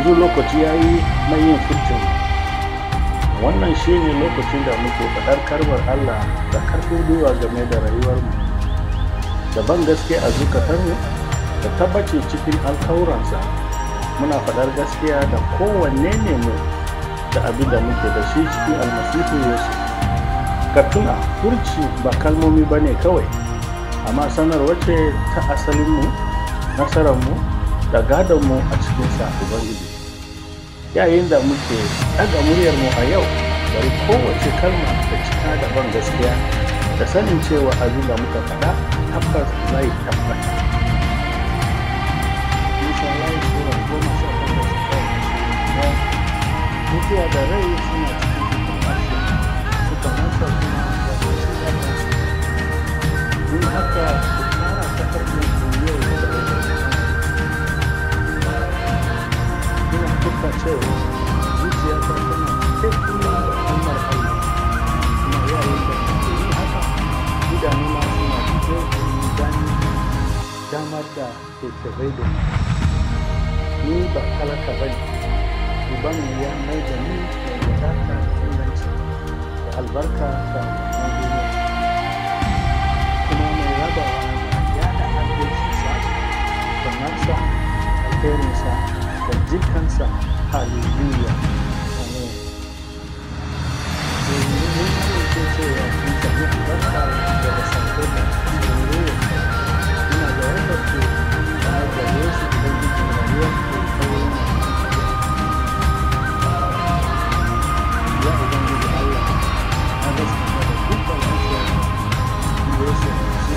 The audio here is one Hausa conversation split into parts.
yanzu lokaci ya yi na yin furcin wannan shi ne lokacin da muke faɗar karbar allah da karfin gwiwa game da rayuwarmu da ban gaske a zukatarmu da tabbaci cikin alkawuransa muna faɗar gaskiya da kowanne ne mu da abin da muke da shi cikin almasihu yesu ka tuna furci ba kalmomi ba ne kawai amma sanarwa ce ta asalinmu nasararmu da gadonmu a cikin sa ubangiji yayin da muke ɗaga muryarmu a yau bari kowace kalma da cika da ban gaskiya da sanin cewa abin da muka faɗa tabbas zai tabbata mutuwa da rai suna cikin ƙarshe suka masa kuma da su don haka ku fara ta farkon yau da ina kuka cewa zuciya ta tana cike kuma da kalmar Allah kuma yayin da kuke yi haka idanuna suna fito domin gani damar da ke tabai da ni ni ba talaka ba ne uban ya mai da ni mai wadata inganci da albarka ga duniya kuma mai rabawa ya da adalcinsa sanarsa alherinsa da jikansa hallelujah amen domin mun amince cewa kun sami albarka daga sarko da hallelujah ina da wanda ke bayar da yesu ubangijin rayuwar ke kawai ya ubangiji allah na gaskata da dukkan zuciya da yesu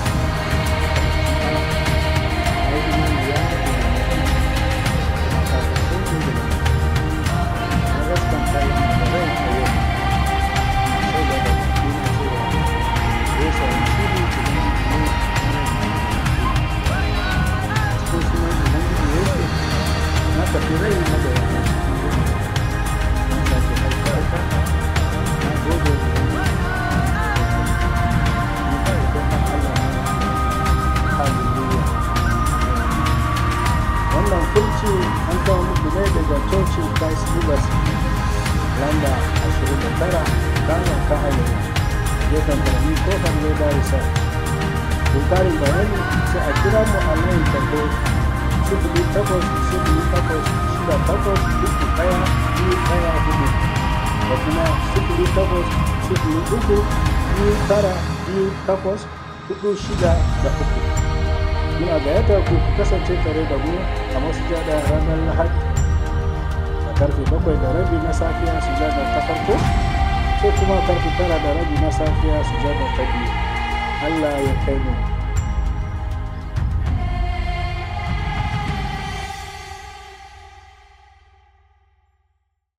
ya yi imani ya na gaskanta yana da rai a yau sai da da dina cewa yesu ya shiri cikin mu cikin sunan ubangiji yesu na tafi rai na da yana na sake haifarka na gode da ni ba idan na allah na hallelujah wannan furci an kawo muku ne daga cocin christ liberty lamba 29 kano ta hanyar gefen birni kofar leda resort don karin bayani sai a kira mu a layin tarho sifili takwas sifili takwas shida takwas uku ɗaya biyu ɗaya hudu da kuma sifili takwas sifili uku biyu tara biyu takwas hudu shida da uku muna gayyatar ku ku kasance tare da mu a masujada ranar lahadi da karfe bakwai da rabi na safiya sujada ta farko sai kuma karfe tara da rabi na safiya sujada ta biyu allah ya kai mu